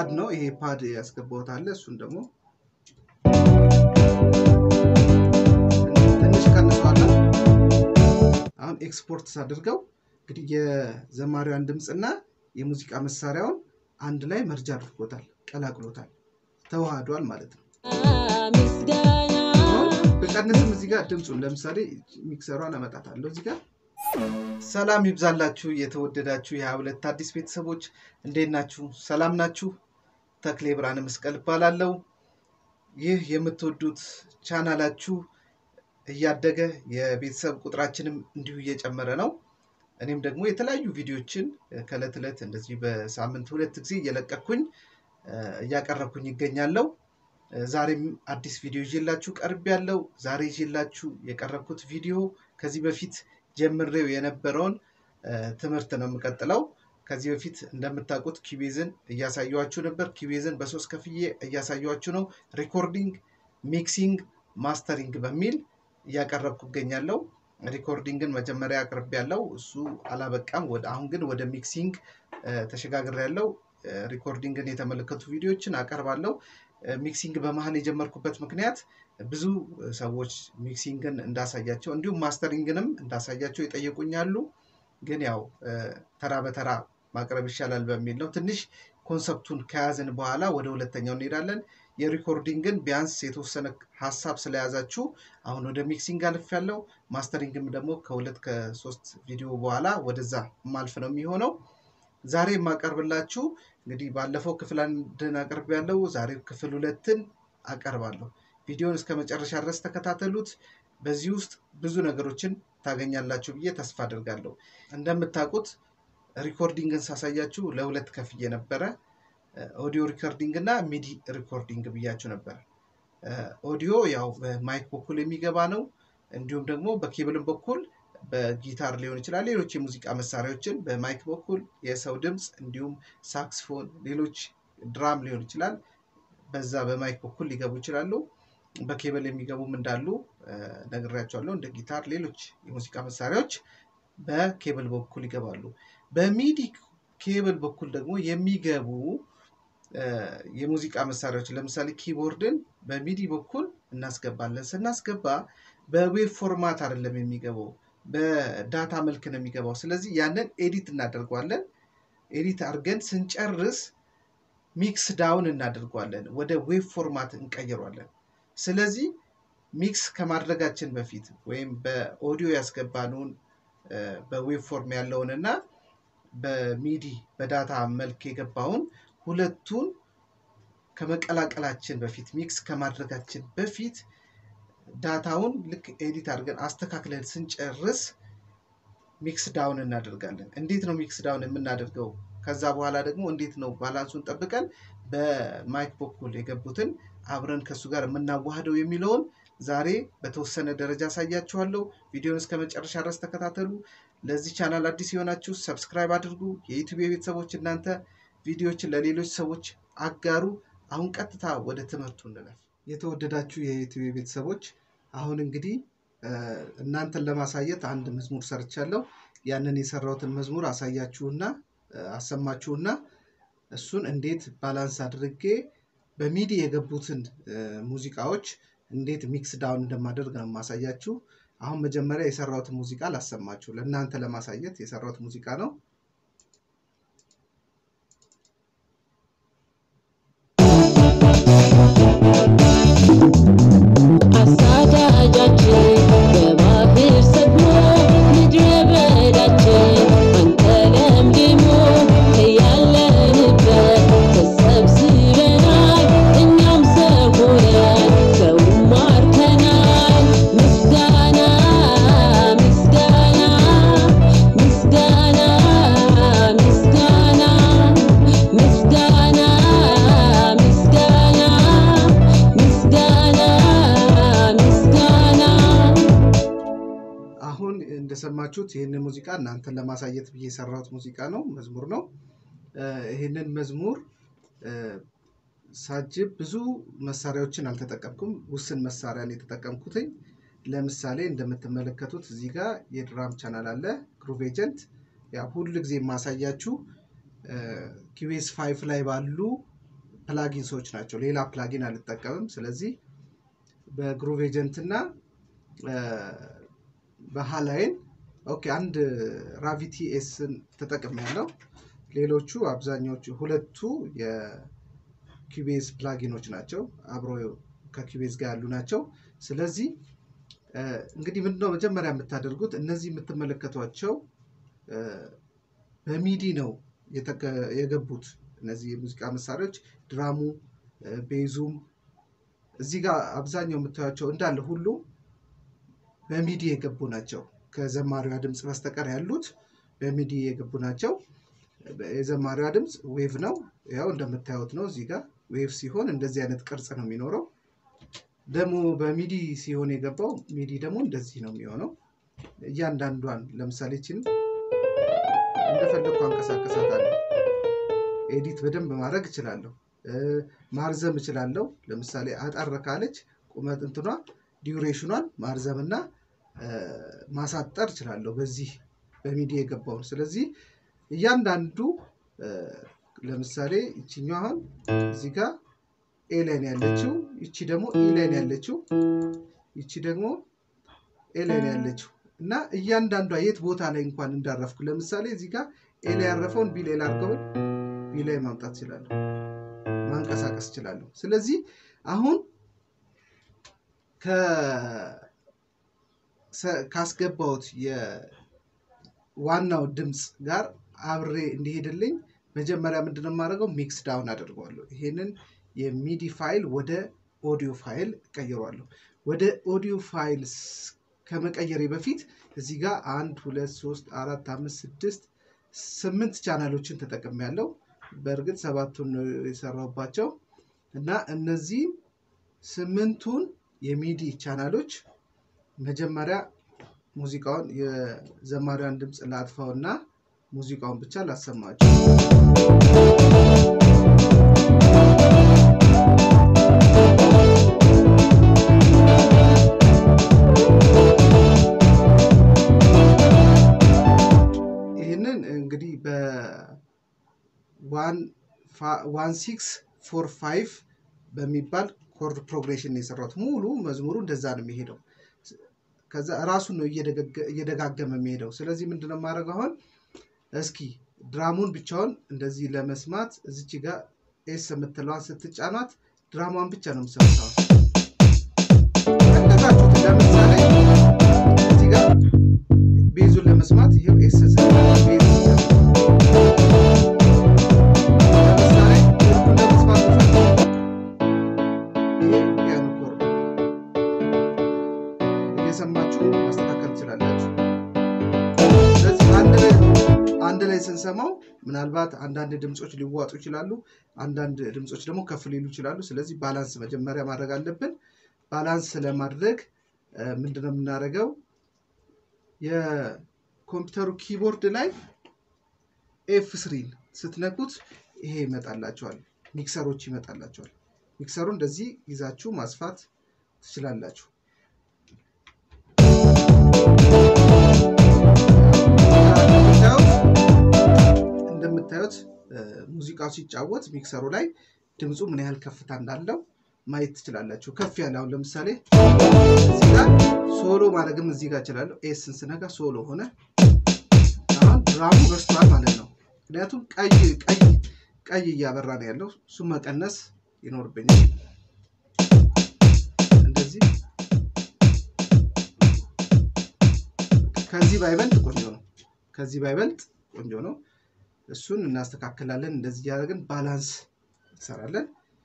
ፓድ ነው። ይሄ ፓድ ያስገባሁት አለ። እሱን ደግሞ ትንሽ ቀንሰዋለን። አሁን ኤክስፖርት ሳድርገው እንግዲህ የዘማሪዋን ድምፅና የሙዚቃ መሳሪያውን አንድ ላይ መርጃ አድርጎታል፣ ቀላቅሎታል፣ ተዋህዷል ማለት ነው። በቀንስም እዚህ ጋር ድምፁን ለምሳሌ ሚክሰሯን አመጣታለሁ እዚህ ጋር። ሰላም ይብዛላችሁ የተወደዳችሁ የሀብለት አዲስ ቤተሰቦች እንዴት ናችሁ? ሰላም ናችሁ? ተክሌ ብርሃነ መስቀል እባላለሁ። ይህ የምትወዱት ቻናላችሁ እያደገ የቤተሰብ ቁጥራችንም እንዲሁ እየጨመረ ነው። እኔም ደግሞ የተለያዩ ቪዲዮችን ከእለት ዕለት እንደዚህ በሳምንት ሁለት ጊዜ እየለቀኩኝ እያቀረብኩኝ ይገኛለሁ። ዛሬም አዲስ ቪዲዮ ይዤላችሁ ቀርብ ያለው ዛሬ ይዤላችሁ የቀረብኩት ቪዲዮ ከዚህ በፊት ጀምሬው የነበረውን ትምህርት ነው የምቀጥለው። ከዚህ በፊት እንደምታውቁት ኪቤዝን እያሳየኋችሁ ነበር። ኪቤዝን በሶስት ከፍዬ እያሳየኋችሁ ነው። ሪኮርዲንግ፣ ሚክሲንግ፣ ማስተሪንግ በሚል እያቀረብኩ እገኛለሁ። ሪኮርዲንግን መጀመሪያ አቅርብ ያለው እሱ አላበቃም። ወደ አሁን ግን ወደ ሚክሲንግ ተሸጋግር ያለው ሪኮርዲንግን የተመለከቱ ቪዲዮዎችን አቀርባለሁ። ሚክሲንግ በመሀል የጀመርኩበት ምክንያት ብዙ ሰዎች ሚክሲንግን እንዳሳያቸው እንዲሁም ማስተሪንግንም እንዳሳያቸው ይጠየቁኛሉ። ግን ያው ተራ በተራ ማቅረብ ይሻላል በሚል ነው። ትንሽ ኮንሰፕቱን ከያዝን በኋላ ወደ ሁለተኛው እንሄዳለን። የሪኮርዲንግን ቢያንስ የተወሰነ ሀሳብ ስለያዛችሁ አሁን ወደ ሚክሲንግ አልፍ ያለው ማስተሪንግም ደግሞ ከሁለት ከሶስት ቪዲዮ በኋላ ወደዛ ማልፍ ነው የሚሆነው። ዛሬ የማቀርብላችሁ እንግዲህ ባለፈው ክፍል አንድን አቅርብ ያለው ዛሬ ክፍል ሁለትን አቀርባለሁ። ቪዲዮን እስከ መጨረሻ ድረስ ተከታተሉት። በዚህ ውስጥ ብዙ ነገሮችን ታገኛላችሁ ብዬ ተስፋ አድርጋለሁ። እንደምታውቁት ሪኮርዲንግን ሳሳያችሁ ለሁለት ከፍዬ ነበረ። ኦዲዮ ሪኮርዲንግ እና ሚዲ ሪኮርዲንግ ብያችሁ ነበር። ኦዲዮ ያው በማይክ በኩል የሚገባ ነው። እንዲሁም ደግሞ በኬብልም በኩል በጊታር ሊሆን ይችላል። ሌሎች የሙዚቃ መሳሪያዎችን በማይክ በኩል የሰው ድምፅ እንዲሁም ሳክስፎን፣ ሌሎች ድራም ሊሆን ይችላል። በዛ በማይክ በኩል ሊገቡ ይችላሉ። በኬብል የሚገቡም እንዳሉ ነግሬያቸዋለሁ። እንደ ጊታር፣ ሌሎች የሙዚቃ መሳሪያዎች በኬብል በኩል ይገባሉ። በሚዲ ኬብል በኩል ደግሞ የሚገቡ የሙዚቃ መሳሪያዎች ለምሳሌ ኪቦርድን በሚዲ በኩል እናስገባለን። ስናስገባ በዌብ ፎርማት አይደለም የሚገባው በዳታ መልክ ነው የሚገባው። ስለዚህ ያንን ኤዲት እናደርገዋለን። ኤዲት አድርገን ስንጨርስ ሚክስ ዳውን እናደርገዋለን፣ ወደ ዌብ ፎርማት እንቀይሯለን። ስለዚህ ሚክስ ከማድረጋችን በፊት ወይም በኦዲዮ ያስገባነውን በዌብ ፎርም ያለውን እና በሚዲ በዳታ መልክ የገባውን ሁለቱን ከመቀላቀላችን በፊት ሚክስ ከማድረጋችን በፊት ዳታውን ልክ ኤዲት አድርገን አስተካክለን ስንጨርስ ሚክስ ዳውን እናደርጋለን። እንዴት ነው ሚክስ ዳውን የምናደርገው? ከዛ በኋላ ደግሞ እንዴት ነው ባላንሱን ጠብቀን በማይክ በኩል የገቡትን አብረን ከእሱ ጋር የምናዋህደው የሚለውን ዛሬ በተወሰነ ደረጃ አሳያችኋለሁ። ቪዲዮን እስከ መጨረሻ ድረስ ተከታተሉ። ለዚህ ቻናል አዲስ የሆናችሁ ሰብስክራይብ አድርጉ። የዩቲዩብ ቤተሰቦች እናንተ ቪዲዮዎችን ለሌሎች ሰዎች አጋሩ። አሁን ቀጥታ ወደ ትምህርቱ እንለፍ። የተወደዳችሁ የዩቲዩብ ቤተሰቦች አሁን እንግዲህ እናንተን ለማሳየት አንድ መዝሙር ሰርቻለሁ። ያንን የሰራሁትን መዝሙር አሳያችሁና አሰማችሁና እሱን እንዴት ባላንስ አድርጌ በሚዲ የገቡትን ሙዚቃዎች እንዴት ሚክስ ዳውን እንደማደርግ ነው የማሳያችሁ። አሁን መጀመሪያ የሰራሁትን ሙዚቃ ላሰማችሁ። ለእናንተ ለማሳየት የሰራሁት ሙዚቃ ነው። አሳዳጃችን በባህር ሰጥሞ ምድረ በዳችን አንተ ለምልሞ ከያለንበት ተሰብስበናል እኛም ሰው ሆነን ሰውም ማርከናል። ምስጋና ምስጋና ምስጋና ምስጋና ምስጋና ምስጋና ምስጋና ምስጋና አሁን እንደሰማችሁት ይህንን ሙዚቃ እናንተን ለማሳየት ብዬ የሰራሁት ሙዚቃ ነው፣ መዝሙር ነው። ይህንን መዝሙር ሳጅብ ብዙ መሳሪያዎችን አልተጠቀምኩም። ውስን መሳሪያ ነው የተጠቀምኩትኝ። ለምሳሌ እንደምትመለከቱት እዚህ ጋር የድራም ቻናል አለ፣ ግሩቭ ኤጀንት። ያ ሁሉ ጊዜ የማሳያችሁ ኪቤስ ፋይፍ ላይ ባሉ ፕላጊንሶች ናቸው። ሌላ ፕላጊን አልጠቀምም። ስለዚህ በግሩቭ ኤጀንት እና በሃላይን ኦኬ አንድ ራቪቲ ኤስን ተጠቅም ያለው ሌሎቹ አብዛኛዎቹ ሁለቱ የኪቤዝ ፕላጊኖች ናቸው። አብሮ ከኪቤዝ ጋር ያሉ ናቸው። ስለዚህ እንግዲህ ምንድነው መጀመሪያ የምታደርጉት እነዚህ የምትመለከቷቸው በሚዲ ነው የገቡት። እነዚህ የሙዚቃ መሳሪያዎች ድራሙ፣ ቤዙም እዚህ ጋር አብዛኛው የምታዩቸው እንዳለ ሁሉ በሚዲ የገቡ ናቸው። ከዘማሪዋ ድምፅ በስተቀር ያሉት በሚዲ የገቡ ናቸው። የዘማሪዋ ድምፅ ዌቭ ነው። ያው እንደምታዩት ነው። እዚህ ጋር ዌቭ ሲሆን እንደዚህ አይነት ቅርጽ ነው የሚኖረው። ደግሞ በሚዲ ሲሆን የገባው ሚዲ ደግሞ እንደዚህ ነው የሚሆነው። እያንዳንዷን ለምሳሌ ችን እንደፈለግኩ አንቀሳቀሳታለሁ። ኤዲት በደንብ ማድረግ እችላለሁ። ማርዘም እችላለሁ። ለምሳሌ አጠር ካለች ቁመት እንትኗ ዲዩሬሽኗን ማርዘም እና ማሳጠር እችላለሁ በዚህ በሚዲ የገባውን። ስለዚህ እያንዳንዱ ለምሳሌ ይችኛው አሁን እዚህ ጋር ኤ ላይን ያለችው፣ ይቺ ደግሞ ኢ ላይን ያለችው፣ ይቺ ደግሞ ኤ ላይን ያለችው እና እያንዳንዷ የት ቦታ ላይ እንኳን እንዳረፍኩ ለምሳሌ እዚህ ጋር ኤ ላይ ያረፈውን ቢ ላይ ላድርገውን ቢ ላይ ማምጣት እችላለሁ፣ ማንቀሳቀስ እችላለሁ። ስለዚህ አሁን ካስገባሁት የዋናው ድምፅ ጋር አብሬ እንዲሄድልኝ መጀመሪያ ምንድነው የማደርገው? ሚክስ ዳውን አደርገዋለሁ። ይሄንን የሚዲ ፋይል ወደ ኦዲዮ ፋይል እቀይረዋለሁ። ወደ ኦዲዮ ፋይል ከመቀየሬ በፊት እዚህ ጋር አንድ ሁለት ሶስት አራት አምስት ስድስት ስምንት ቻናሎችን ተጠቅሜያለሁ። በእርግጥ ሰባቱን ነው የሰራሁባቸው እና እነዚህ ስምንቱን የሚዲ ቻናሎች መጀመሪያ ሙዚቃውን የዘማሪያን ድምፅ ላጥፋው እና ሙዚቃውን ብቻ ላሰማቸው። ይህንን እንግዲህ በዋን ሲክስ ፎር ፋይቭ በሚባል ኮርድ ፕሮግሬሽን ነው የሰራሁት። ሙሉ መዝሙሩ እንደዛ ነው የሚሄደው። ከዛ ራሱን ነው እየደጋገመ የሚሄደው። ስለዚህ ምንድነው የማደርገው አሁን እስኪ ድራሙን ብቻውን እንደዚህ ለመስማት እዚች ጋር ኤስ የምትለዋን ስትጫኗት ድራሟን ብቻ ነው የምሰማው። እንደዛችሁት ለምሳሌ እዚህ ጋር ቤዙን ለመስማት ይሄው ኤስ ቤዝ ለምሳሌ ለመስማት ይሄ ፒያኖ ኮርድ እየሰማችሁ ማስተካከል ትችላላችሁ። ስለዚህ አንድ ላይ አንድ ላይ ስንሰማው ምናልባት አንዳንድ ድምፆች ሊዋጡ ይችላሉ፣ አንዳንድ ድምፆች ደግሞ ከፍ ሊሉ ይችላሉ። ስለዚህ ባላንስ መጀመሪያ ማድረግ አለብን። ባላንስ ለማድረግ ምንድነው የምናደርገው? የኮምፒውተሩ ኪቦርድ ላይ ኤፍ ስሪን ስትነኩት ይሄ ይመጣላቸዋል፣ ሚክሰሮች ይመጣላቸዋል። ሚክሰሩ እንደዚህ ይዛችሁ ማስፋት ትችላላችሁ። እንደምታዩት ሙዚቃው ሲጫወት ሚክሰሩ ላይ ድምፁ ምን ያህል ከፍታ እንዳለው ማየት ትችላላችሁ። ከፍ ያለ አሁን ለምሳሌ እዚህ ጋር ሶሎ ማድረግም እዚህ ጋር እችላለሁ። ኤስን ስነጋ ሶሎ ሆነ። አሁን ድራሙ በስቷል ማለት ነው። ምክንያቱም ቀይ ቀይ ቀይ እያበራ ነው ያለው። እሱ መቀነስ ይኖርብኛል። እንደዚህ ከዚህ ባይበልጥ ቆንጆ ነው። ከዚህ ባይበልጥ ቆንጆ ነው። እሱን እናስተካክላለን። እንደዚህ እያደረግን ባላንስ እንሰራለን።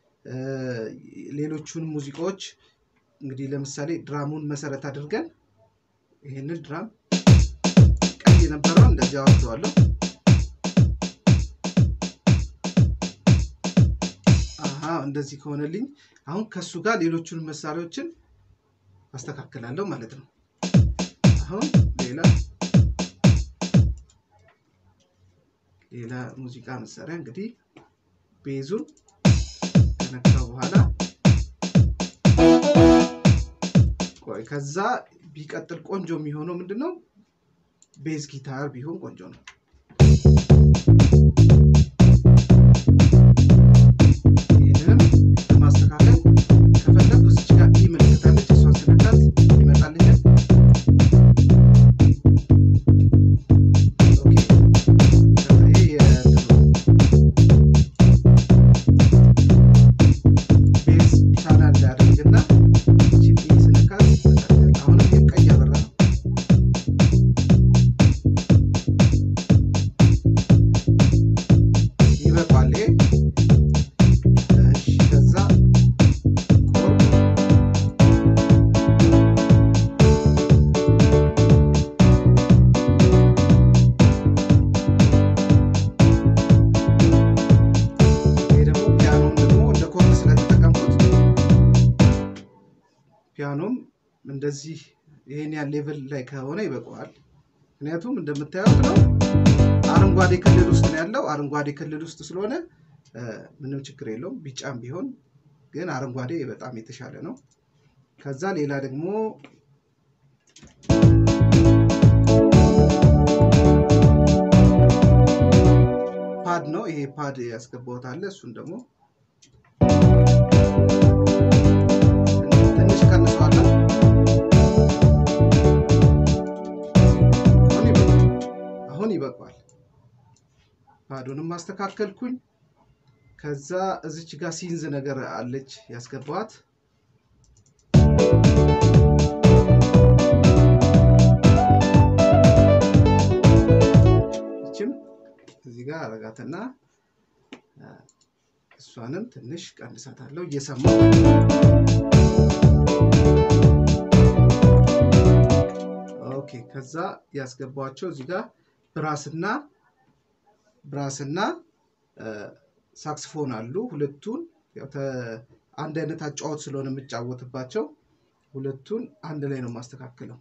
ሌሎቹን ሙዚቃዎች እንግዲህ ለምሳሌ ድራሙን መሰረት አድርገን ይህንን ድራም ቀይ የነበረውን እንደዚህ አወርደዋለሁ። አሀ እንደዚህ ከሆነልኝ አሁን ከሱ ጋር ሌሎቹን መሳሪያዎችን አስተካክላለሁ ማለት ነው። አሁን ሌላ ሌላ ሙዚቃ መሳሪያ እንግዲህ ቤዙን ከነካው በኋላ ቆይ ከዛ ቢቀጥል ቆንጆ የሚሆነው ምንድን ነው? ቤዝ ጊታር ቢሆን ቆንጆ ነው። ይህንን እንደዚህ ይሄን ያህል ሌቭል ላይ ከሆነ ይበቃዋል። ምክንያቱም እንደምታዩት ነው አረንጓዴ ክልል ውስጥ ነው ያለው። አረንጓዴ ክልል ውስጥ ስለሆነ እ፣ ምንም ችግር የለውም። ቢጫም ቢሆን ግን አረንጓዴ በጣም የተሻለ ነው። ከዛ ሌላ ደግሞ ፓድ ነው። ይሄ ፓድ ያስገባሁት አለ። እሱን ደግሞ ትንሽ ቀንሰዋለሁ። አሁን ይበቃል። አሁን ይበቃዋል። ፓዱንም ማስተካከልኩኝ። ከዛ እዚች ጋር ሲንዝ ነገር አለች ያስገባዋት ይችም እዚህ ጋር አረጋትና አ፣ እሷንም ትንሽ ቀንሳታለሁ እየሰማሁ ኦኬ። ከዛ ያስገባቸው እዚህ ጋር ብራስና ብራስና አ፣ ሳክስፎን አሉ። ሁለቱን ያው ተ- አንድ አይነት አጫወት ስለሆነ የምጫወትባቸው ሁለቱን አንድ ላይ ነው የማስተካክለው።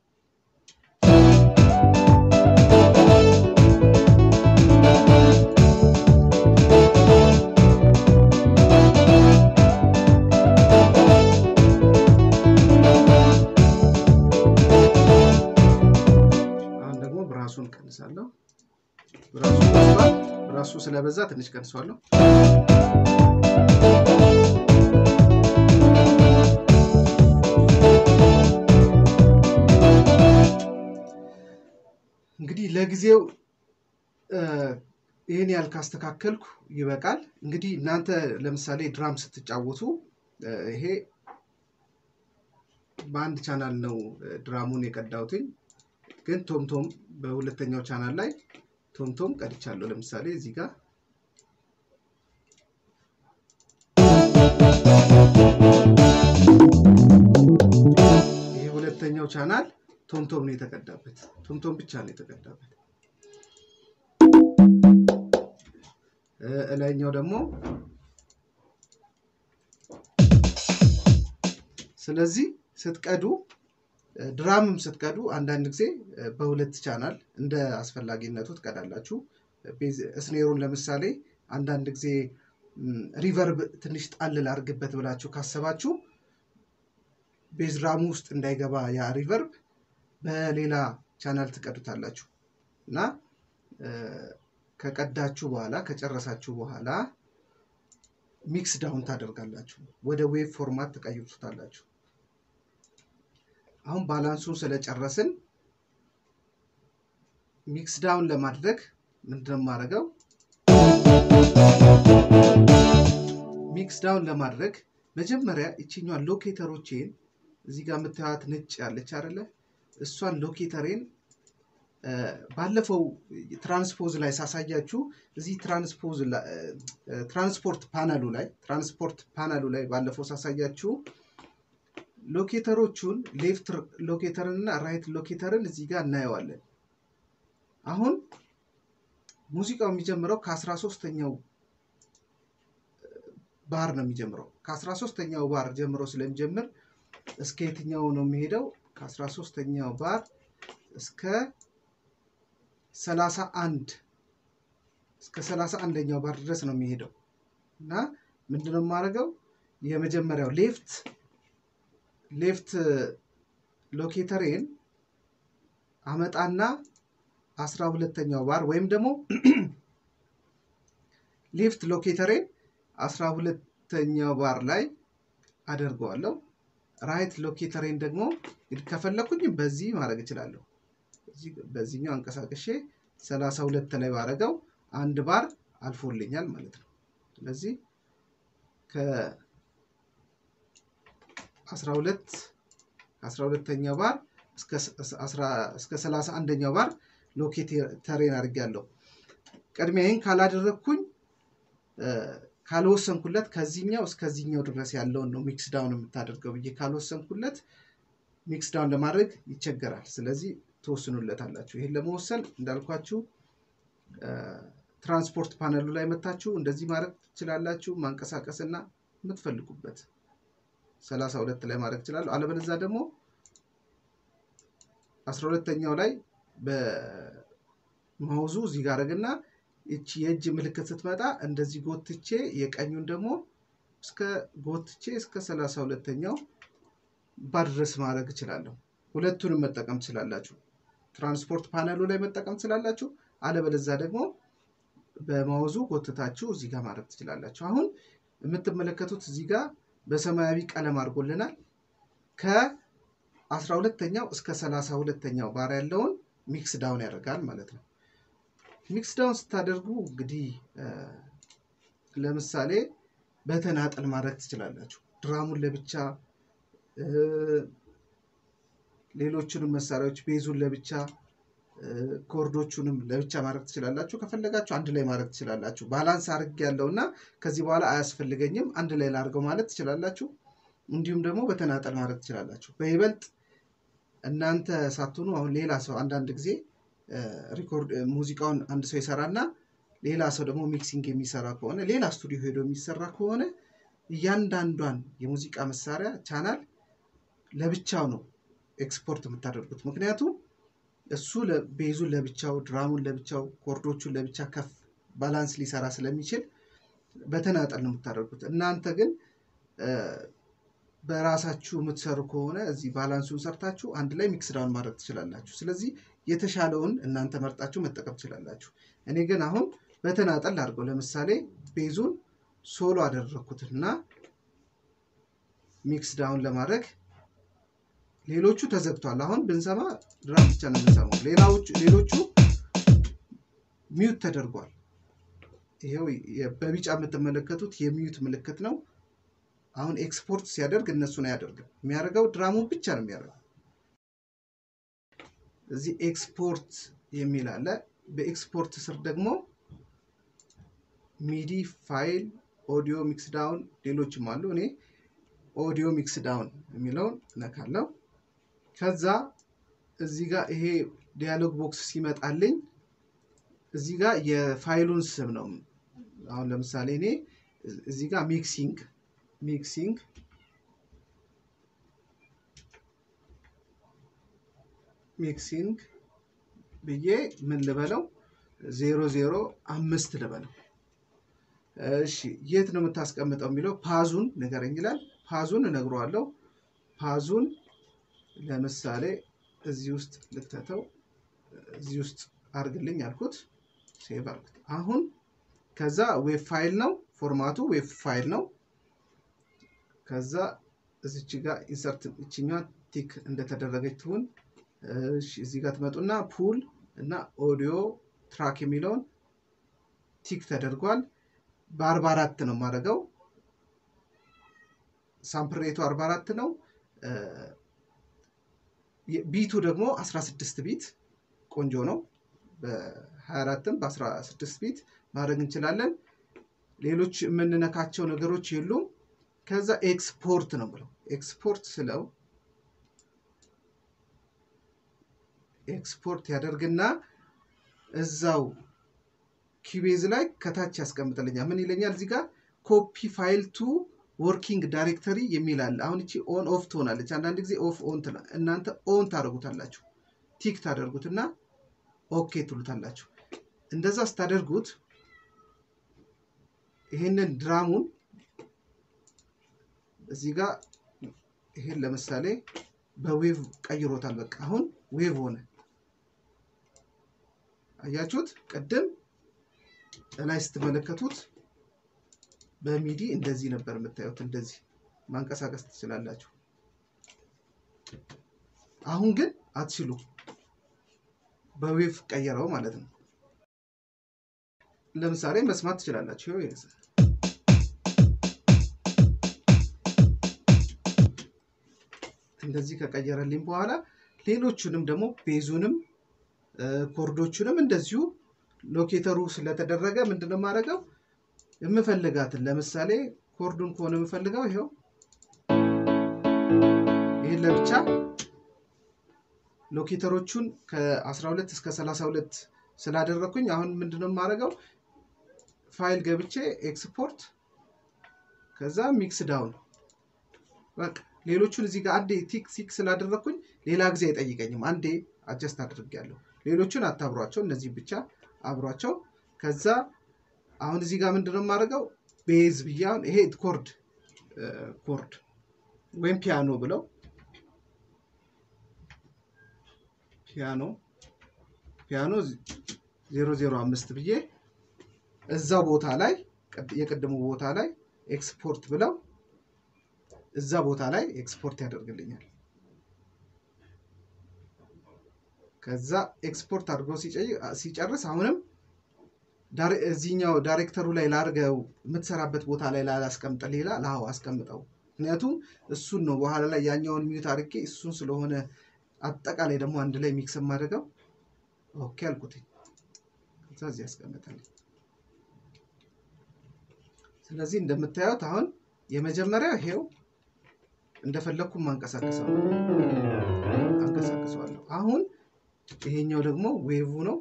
አሁን ደግሞ ብራሱን ቀንሳለሁ። ብራሱ በዝቷል። ብራሱ ስለበዛ ትንሽ ቀንሷለሁ። እንግዲህ ለጊዜው እ፣ ይህን ያህል ካስተካከልኩ ይበቃል። እንግዲህ እናንተ ለምሳሌ ድራም ስትጫወቱ እ፣ ይሄ በአንድ ቻናል ነው እ፣ ድራሙን የቀዳሁትኝ ግን ቶምቶም በሁለተኛው ቻናል ላይ ቶምቶም ቀድቻለሁ። ለምሳሌ እዚህ ጋር ይሄ ሁለተኛው ቻናል ቶምቶም ነው የተቀዳበት። ቶምቶም ብቻ ነው የተቀዳበት። እ፣ እላይኛው ደግሞ ስለዚህ ስትቀዱ እ፣ ድራምም ስትቀዱ አንዳንድ ጊዜ እ፣ በሁለት ቻናል እንደ አስፈላጊነቱ ትቀዳላችሁ። ቤዝ- ስኔሩን ለምሳሌ አንዳንድ ጊዜ ም፣ ሪቨርብ ትንሽ ጣል ላድርግበት ብላችሁ ካሰባችሁ ቤዝ ድራሙ ውስጥ እንዳይገባ ያ ሪቨርብ በሌላ ቻናል ትቀዱታላችሁ እና እ፣ ከቀዳችሁ በኋላ ከጨረሳችሁ በኋላ ሚክስ ዳውን ታደርጋላችሁ። ወደ ዌቭ ፎርማት ትቀይሩታላችሁ። አሁን ባላንሱን ስለጨረስን ሚክስ ዳውን ለማድረግ ምንድን ነው የማደርገው? ሚክስ ዳውን ለማድረግ መጀመሪያ ይችኛዋን ሎኬተሮቼን እዚህ ጋር የምታዩት ነጭ ያለች አይደለ? እሷን ሎኬተሬን እ፣ ባለፈው ትራንስፖዝ ላይ ሳሳያችሁ እዚህ ትራንስፖዝ ላ- እ፣ ትራንስፖርት ፓነሉ ላይ ትራንስፖርት ፓነሉ ላይ ባለፈው ሳሳያችሁ ሎኬተሮቹን ሌፍት ሎኬተርን እና ራይት ሎኬተርን እዚህ ጋር እናየዋለን። አሁን ሙዚቃው የሚጀምረው ከአስራ ሶስተኛው ባር ነው የሚጀምረው። ከአስራ ሶስተኛው ባር ጀምሮ ስለሚጀምር እስከ የትኛው ነው የሚሄደው? ከአስራ ሶስተኛው ባር እስከ ሰላሳ አንድ እስከ ሰላሳ አንደኛው ባር ድረስ ነው የሚሄደው እና ምንድነው የማደርገው የመጀመሪያው ሌፍት ሌፍት ሎኬተሬን አመጣና አስራ ሁለተኛው ባር ወይም ደግሞ ሌፍት ሎኬተሬን አስራ ሁለተኛው ባር ላይ አደርገዋለሁ። ራይት ሎኬተሬን ደግሞ እንግዲህ ከፈለኩኝ በዚህ ማድረግ እችላለሁ። እዚህ- በዚህኛው አንቀሳቅሼ ሰላሳ ሁለት ላይ ባረገው አንድ ባር አልፎልኛል ማለት ነው። ስለዚህ ከአስራ ሁለት ከአስራ ሁለተኛው ባር እስከ ስ- አስራ- እስከ ሰላሳ አንደኛው ባር ሎኬተሬን አድርጌያለሁ። ቅድሚያ ይህን ካላደረግኩኝ እ፣ ካልወሰንኩለት ከዚህኛው እስከዚህኛው ድረስ ያለውን ነው ሚክስ ዳውን የምታደርገው ብዬ ካልወሰንኩለት ሚክስ ዳውን ለማድረግ ይቸገራል። ስለዚህ ትወስኑለታላችሁ። ይህን ለመወሰን እንዳልኳችሁ እ፣ ትራንስፖርት ፓነሉ ላይ መታችሁ እንደዚህ ማድረግ ትችላላችሁ። ማንቀሳቀስና የምትፈልጉበት ሰላሳ ሁለት ላይ ማድረግ ትችላለሁ። አለበለዚያ ደግሞ አስራ ሁለተኛው ላይ በማውዙ እዚህ ጋር አደረግና እቺ የእጅ ምልክት ስትመጣ እንደዚህ ጎትቼ የቀኙን ደግሞ እስከ ጎትቼ እስከ ሰላሳ ሁለተኛው ባድረስ ማድረግ እችላለሁ። ሁለቱንም መጠቀም ትችላላችሁ። ትራንስፖርት ፓነሉ ላይ መጠቀም ትችላላችሁ። አለበለዛ ደግሞ በማውዙ ጎትታችሁ እዚህ ጋር ማድረግ ትችላላችሁ። አሁን የምትመለከቱት እዚህ ጋር በሰማያዊ ቀለም አድርጎልናል። ከአስራ ሁለተኛው እስከ ሰላሳ ሁለተኛው ባር ያለውን ሚክስ ዳውን ያደርጋል ማለት ነው። ሚክስ ዳውን ስታደርጉ እንግዲህ ለምሳሌ በተናጠል ማድረግ ትችላላችሁ። ድራሙን ለብቻ ሌሎቹንም መሳሪያዎች ቤዙን ለብቻ ኮርዶቹንም ለብቻ ማድረግ ትችላላችሁ። ከፈለጋችሁ አንድ ላይ ማድረግ ትችላላችሁ። ባላንስ አድርግ ያለው እና ከዚህ በኋላ አያስፈልገኝም አንድ ላይ ላድርገው ማለት ትችላላችሁ። እንዲሁም ደግሞ በተናጠል ማድረግ ትችላላችሁ። በይበልጥ እናንተ ሳትሆኑ አሁን ሌላ ሰው አንዳንድ ጊዜ ሪኮርድ ሙዚቃውን አንድ ሰው ይሰራና ሌላ ሰው ደግሞ ሚክሲንግ የሚሰራ ከሆነ ሌላ ስቱዲዮ ሄዶ የሚሰራ ከሆነ እያንዳንዷን የሙዚቃ መሳሪያ ቻናል ለብቻው ነው ኤክስፖርት የምታደርጉት። ምክንያቱም እሱ ቤዙን ለብቻው፣ ድራሙን ለብቻው፣ ኮርዶቹን ለብቻ ከፍ ባላንስ ሊሰራ ስለሚችል በተናጠል ነው የምታደርጉት። እናንተ ግን በራሳችሁ የምትሰሩ ከሆነ እዚህ ባላንሱን ሰርታችሁ አንድ ላይ ሚክስ ዳውን ማድረግ ትችላላችሁ። ስለዚህ የተሻለውን እናንተ መርጣችሁ መጠቀም ትችላላችሁ። እኔ ግን አሁን በተናጠል አድርገው ለምሳሌ ቤዙን ሶሎ አደረግኩትና ሚክስ ዳውን ለማድረግ ሌሎቹ ተዘግቷል። አሁን ብንሰማ ድራም ብቻ ነው የምንሰማው። ሌሎቹ ሚዩት ተደርጓል። ይሄው በቢጫ የምትመለከቱት የሚዩት ምልክት ነው። አሁን ኤክስፖርት ሲያደርግ እነሱን አያደርግም። የሚያደርገው ድራሙን ብቻ ነው የሚያደርገው። እዚህ ኤክስፖርት የሚል አለ። በኤክስፖርት ስር ደግሞ ሚዲ ፋይል፣ ኦዲዮ ሚክስ ዳውን፣ ሌሎችም አሉ። እኔ ኦዲዮ ሚክስ ዳውን የሚለውን እነካለው። ከዛ እዚህ ጋር ይሄ ዲያሎግ ቦክስ ሲመጣልኝ እዚህ ጋር የፋይሉን ስም ነው። አሁን ለምሳሌ እኔ እዚህ ጋር ሚክሲንግ ሚክሲንግ ሚክሲንግ ብዬ ምን ልበለው ዜሮ ዜሮ አምስት ልበለው። እሺ የት ነው የምታስቀምጠው የሚለው ፓዙን ንገረኝ ይላል። ፓዙን እነግረዋለሁ። ፓዙን ለምሳሌ እዚህ ውስጥ ልክተተው፣ እዚህ ውስጥ አርግልኝ አልኩት። ሴቭ አልኩት። አሁን ከዛ ዌብ ፋይል ነው ፎርማቱ ዌብ ፋይል ነው። ከዛ እዚች ጋር ኢንሰርት እችኛ ቲክ እንደተደረገች ትሁን። እዚህ ጋር ትመጡና ፑል እና ኦዲዮ ትራክ የሚለውን ቲክ ተደርጓል። በአርባ አራት ነው የማደርገው። ሳምፕል ሬቱ አርባ አራት ነው። ቢቱ ደግሞ 16 ቢት ቆንጆ ነው። በ24ም በ16 ቢት ማድረግ እንችላለን። ሌሎች የምንነካቸው ነገሮች የሉም። ከዛ ኤክስፖርት ነው ብለው ኤክስፖርት ስለው ኤክስፖርት ያደርግና እዛው ኪቤዝ ላይ ከታች ያስቀምጥልኛል። ምን ይለኛል? እዚህ ጋር ኮፒ ፋይል ቱ ወርኪንግ ዳይሬክተሪ የሚል አለ። አሁን እቺ ኦን ኦፍ ትሆናለች። አንዳንድ ጊዜ ኦፍ ኦን ትላ እናንተ ኦን ታደርጉታላችሁ። ቲክ ታደርጉትና ኦኬ ትሉታላችሁ። እንደዛ ስታደርጉት ይሄንን ድራሙን እዚህ ጋር ይሄን ለምሳሌ በዌቭ ቀይሮታል። በቃ አሁን ዌቭ ሆነ። አያችሁት? ቅድም ላይ ስትመለከቱት በሚዲ እንደዚህ ነበር የምታዩት። እንደዚህ ማንቀሳቀስ ትችላላችሁ። አሁን ግን አትችሉ። በዌቭ ቀየረው ማለት ነው። ለምሳሌ መስማት ትችላላችሁ። እንደዚህ ከቀየረልኝ በኋላ ሌሎቹንም ደግሞ ቤዙንም ኮርዶቹንም እንደዚሁ ሎኬተሩ ስለተደረገ ምንድነው የማደርገው የምፈልጋትን ለምሳሌ ኮርዱን ከሆነ የምፈልገው ይኸው ይህን ለብቻ ሎኬተሮቹን ከ12 እስከ 32 ስላደረግኩኝ አሁን ምንድነው የማደርገው ፋይል ገብቼ ኤክስፖርት ከዛ ሚክስ ዳውን በቃ ሌሎቹን እዚህ ጋር አንዴ ቲክ ቲክ ስላደረግኩኝ ሌላ ጊዜ አይጠይቀኝም። አንዴ አጀስት አድርጌያለሁ። ሌሎቹን አታብሯቸው፣ እነዚህ ብቻ አብሯቸው። ከዛ አሁን እዚህ ጋር ምንድነው የማደርገው ቤዝ ብዬ አሁን ይሄ ኮርድ ኮርድ ወይም ፒያኖ ብለው ፒያኖ ፒያኖ ዜሮ ዜሮ አምስት ብዬ እዛው ቦታ ላይ የቅድሙ ቦታ ላይ ኤክስፖርት ብለው እዛ ቦታ ላይ ኤክስፖርት ያደርግልኛል። ከዛ ኤክስፖርት አድርጎ ሲጨርስ አሁንም እዚህኛው ዳይሬክተሩ ላይ ላርገው የምትሰራበት ቦታ ላይ ላላስቀምጥ ሌላ ላው አስቀምጠው። ምክንያቱም እሱን ነው በኋላ ላይ ያኛውን ሚዩት አድርጌ እሱን ስለሆነ አጠቃላይ ደግሞ አንድ ላይ ሚክስ የማደርገው ኦኬ አልኩትኝ። ከዛ እዚህ ያስቀምጣል። ስለዚህ እንደምታዩት አሁን የመጀመሪያው ይሄው እንደፈለግኩ ማንቀሳቀሰው አንቀሳቅሰዋለሁ። አሁን ይሄኛው ደግሞ ዌቭ ነው።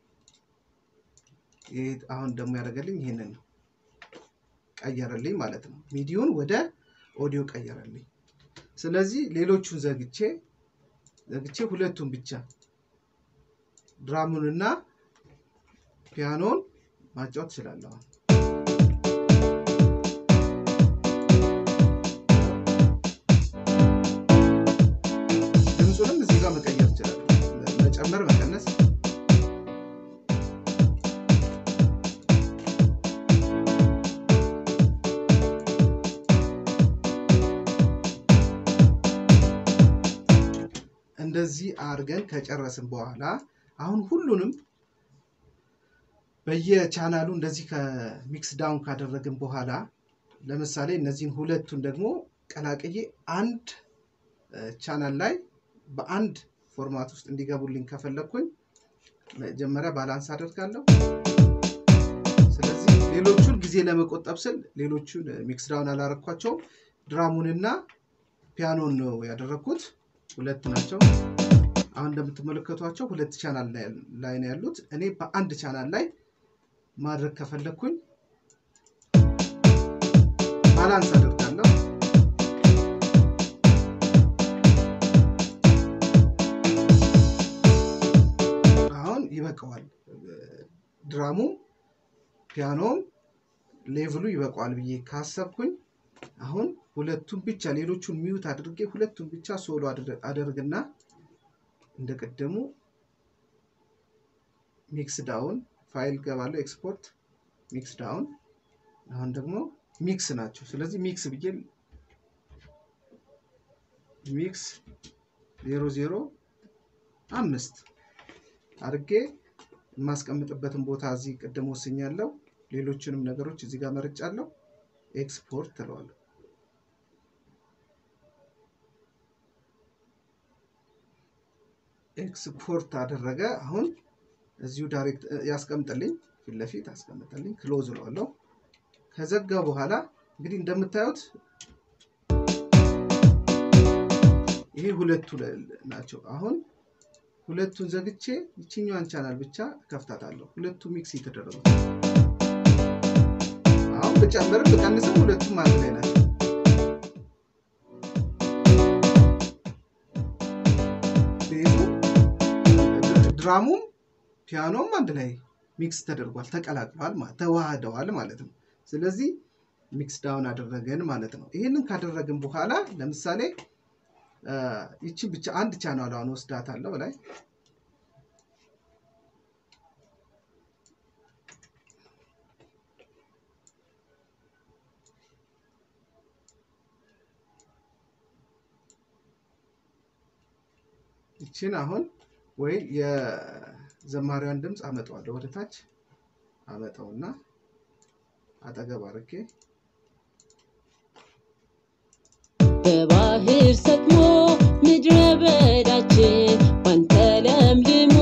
አሁን ደግሞ ያደረገልኝ ይሄንን ነው ቀየረልኝ ማለት ነው። ሚዲዮን ወደ ኦዲዮ ቀየረልኝ። ስለዚህ ሌሎቹን ዘግቼ ዘግቼ ሁለቱን ብቻ ድራሙንና ፒያኖን ማጫወት እችላለሁ። ድምፁንም እዚህ ጋር መቀየር እችላለሁ፣ መጨመር መቀነስ እንደዚህ አድርገን ከጨረስን በኋላ አሁን ሁሉንም በየቻናሉ እንደዚህ ከሚክስ ዳውን ካደረግን በኋላ ለምሳሌ እነዚህን ሁለቱን ደግሞ ቀላቅዬ አንድ ቻናል ላይ በአንድ ፎርማት ውስጥ እንዲገቡልኝ ከፈለግኩኝ መጀመሪያ ባላንስ አደርጋለሁ። ስለዚህ ሌሎቹን ጊዜ ለመቆጠብ ስል ሌሎቹን ሚክስ ዳውን አላረኳቸውም። ድራሙንና ፒያኖን ነው ያደረግኩት። ሁለት ናቸው። አሁን እንደምትመለከቷቸው ሁለት ቻናል ላይ ነው ያሉት። እኔ በአንድ ቻናል ላይ ማድረግ ከፈለግኩኝ ባላንስ አደርጋለሁ። አሁን ይበቃዋል። ድራሙም ፒያኖም ሌቭሉ ይበቃዋል ብዬ ካሰብኩኝ አሁን ሁለቱን ብቻ ሌሎቹን ሚዩት አድርጌ ሁለቱን ብቻ ሶሎ አደርግና እንደ ቀደሙ ሚክስ ዳውን ፋይል ገባለሁ፣ ኤክስፖርት ሚክስ ዳውን። አሁን ደግሞ ሚክስ ናቸው። ስለዚህ ሚክስ ብዬ ሚክስ ዜሮ ዜሮ አምስት አድርጌ የማስቀምጥበትን ቦታ እዚህ ቅድም ወስኛለሁ። ሌሎችንም ነገሮች እዚህ ጋር መርጫለሁ። ኤክስፖርት ትለዋለሁ። ኤክስፖርት አደረገ። አሁን እዚሁ ዳይሬክት ያስቀምጥልኝ፣ ፊት ለፊት አስቀምጥልኝ። ክሎዝ እለዋለሁ። ከዘጋ በኋላ እንግዲህ እንደምታዩት ይሄ ሁለቱ ናቸው። አሁን ሁለቱን ዘግቼ ይችኛዋን ቻናል ብቻ ከፍታታለሁ። ሁለቱ ሚክስ የተደረጉ አሁን ብጨምርም ብቀንስም ሁለቱም አንድ ላይ ናቸው። ቤዙ ድራሙም ፒያኖም አንድ ላይ ሚክስ ተደርጓል፣ ተቀላቅለዋል፣ ተዋህደዋል ማለት ነው። ስለዚህ ሚክስ ዳውን አደረገን ማለት ነው። ይህንን ካደረግን በኋላ ለምሳሌ ይቺን ብቻ አንድ ቻናሏን ወስዳታለሁ ላይ ይችን አሁን ወይ የዘማሪዋን ድምፅ አመጣዋለሁ ወደ ታች አመጣውና አጠገብ አድርጌ በባህር ሰጥሞ ምድረ በዳችን ባንተ ለምልሞ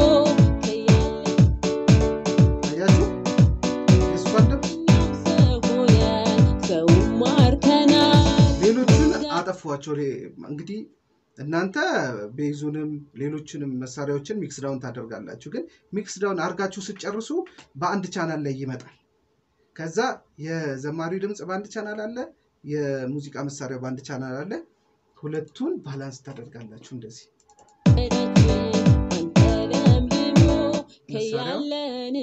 አያችሁ የእሷን ድምፅ ከያኛው ሰው ሆነን ሰውን ማርከናል። ሌሎቹን አጠፏቸው። እንግዲህ እናንተ ቤዙንም ሌሎችንም መሳሪያዎችን ሚክስ ዳውን ታደርጋላችሁ። ግን ሚክስ ዳውን አድርጋችሁ ስትጨርሱ በአንድ ቻናል ላይ ይመጣል። ከዛ የዘማሪው ድምፅ በአንድ ቻናል አለ፣ የሙዚቃ መሳሪያው በአንድ ቻናል አለ። ሁለቱን ባላንስ ታደርጋላችሁ እንደዚህ በዳችን ባንተ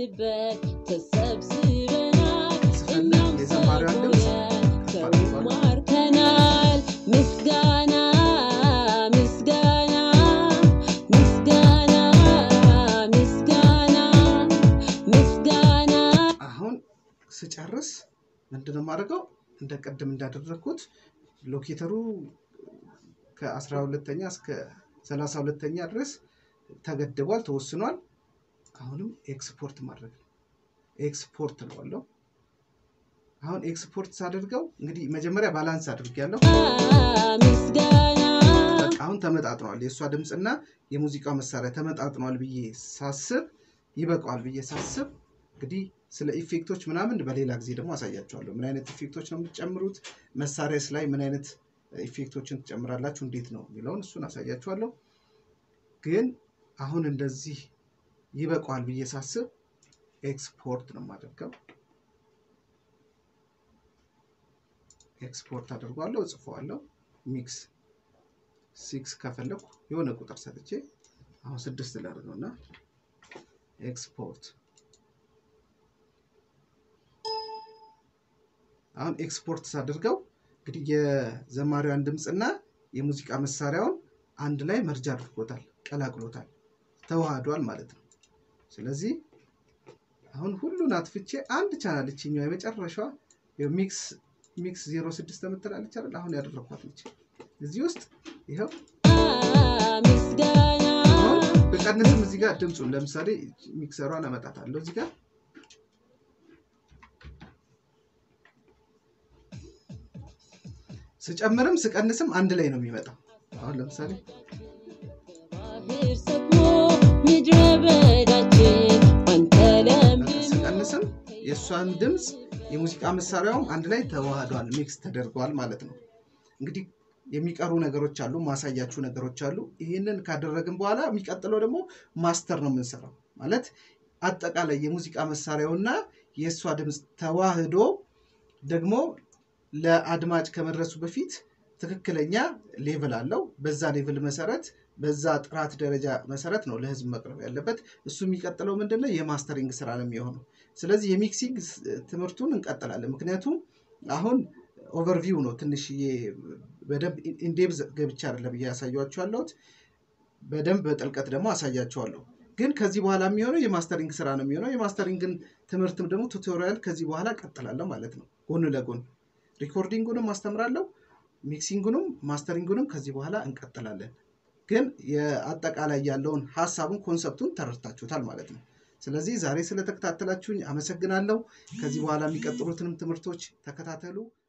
ልንበት ተሰብስበናል ስፈልግ እኛም የዘማሪዋን ድምፅ ሰው ከፍ አድርጓል። ማርከናል ምስጋና ምስጋና ምስጋና ምስጋና ምስጋና አሁን ስጨርስ ምንድን ነው የማደርገው? እንደ ቅድም እንዳደረግኩት ሎኬተሩ ከአስራ ሁለተኛ እስከ ሰላሳ ሁለተኛ ድረስ ተገድቧል፣ ተወስኗል። አሁንም ኤክስፖርት ማድረግ ነው። ኤክስፖርት እለዋለሁ። አሁን ኤክስፖርት ሳደርገው እንግዲህ መጀመሪያ ባላንስ አድርጌያለሁ። ምስጋና በቃ አሁን ተመጣጥኗል። የእሷ ድምፅና የሙዚቃው መሳሪያ ተመጣጥኗል ብዬ ሳስብ ይበቃዋል ብዬ ሳስብ እንግዲህ ስለ ኢፌክቶች ምናምን በሌላ ጊዜ ደግሞ አሳያቸዋለሁ። ምን አይነት ኢፌክቶች ነው የምትጨምሩት፣ መሳሪያስ ላይ ምን አይነት ኢፌክቶችን ትጨምራላችሁ፣ እንዴት ነው የሚለውን እሱን አሳያችኋለሁ። ግን አሁን እንደዚህ ይበቃዋል ብዬ ሳስብ ኤክስፖርት ነው የማደርገው። ኤክስፖርት አድርጓለሁ፣ እጽፈዋለሁ። ሚክስ ሲክስ ከፈለኩ የሆነ ቁጥር ሰጥቼ አሁን ስድስት ላድርገው እና ኤክስፖርት አሁን ኤክስፖርት ሳደርገው እንግዲህ የዘማሪዋን ድምፅና የሙዚቃ መሳሪያውን አንድ ላይ መርጃ አድርጎታል፣ ቀላቅሎታል፣ ተዋህዷል ማለት ነው። ስለዚህ አሁን ሁሉን አጥፍቼ አንድ ቻናል እችኛው የመጨረሻዋ ሚክስ ሚክስ ዜሮ ስድስት የምትላለች አይደል? አሁን ያደረኳት ነች። እዚህ ውስጥ ይኸው ምስጋና አሁን ብቀንስም እዚህ ጋር ድምፁን ለምሳሌ ሚክሰሯን አመጣታለሁ እዚህ ጋር ስጨምርም ስቀንስም አንድ ላይ ነው የሚመጣው። አሁን ለምሳሌ ባህር ሰጥሞ ምድረ በዳችን አንተ ለምልሞ ስቀንስም የእሷን ድምፅ የሙዚቃ መሳሪያውም አንድ ላይ ተዋህዷል፣ ሚክስ ተደርጓል ማለት ነው። እንግዲህ የሚቀሩ ነገሮች አሉ፣ ማሳያችሁ ነገሮች አሉ። ይህንን ካደረግን በኋላ የሚቀጥለው ደግሞ ማስተር ነው የምንሰራው። ማለት አጠቃላይ የሙዚቃ መሳሪያውና የእሷ ድምፅ ተዋህዶ ደግሞ ለአድማጭ ከመድረሱ በፊት ትክክለኛ ሌቭል አለው። በዛ ሌቭል መሰረት በዛ ጥራት ደረጃ መሰረት ነው ለህዝብ መቅረብ ያለበት። እሱ የሚቀጥለው ምንድነው የማስተሪንግ ስራ ነው የሚሆነው። ስለዚህ የሚክሲንግ ስ- ትምህርቱን እንቀጥላለን። ምክንያቱም አሁን ኦቨርቪው ነው ትንሽዬ በደንብ ኢንዴብዝ ገብቻ አይደለም እያሳያችሁ ያለሁት። በደንብ በጥልቀት ደግሞ አሳያችኋለሁ። ግን ከዚህ በኋላ የሚሆነው የማስተሪንግ ስራ ነው የሚሆነው። የማስተሪንግን ትምህርትም ደግሞ ቱቶሪያል ከዚህ በኋላ ቀጥላለሁ ማለት ነው። ጎን ለጎን ሪኮርዲንጉንም አስተምራለሁ፣ ሚክሲንጉንም ማስተሪንጉንም ከዚህ በኋላ እንቀጥላለን። ግን የአጠቃላይ ያለውን ሀሳቡን ኮንሰፕቱን ተረድታችሁታል ማለት ነው። ስለዚህ ዛሬ ስለተከታተላችሁኝ አመሰግናለሁ። ከዚህ በኋላ የሚቀጥሉትንም ትምህርቶች ተከታተሉ።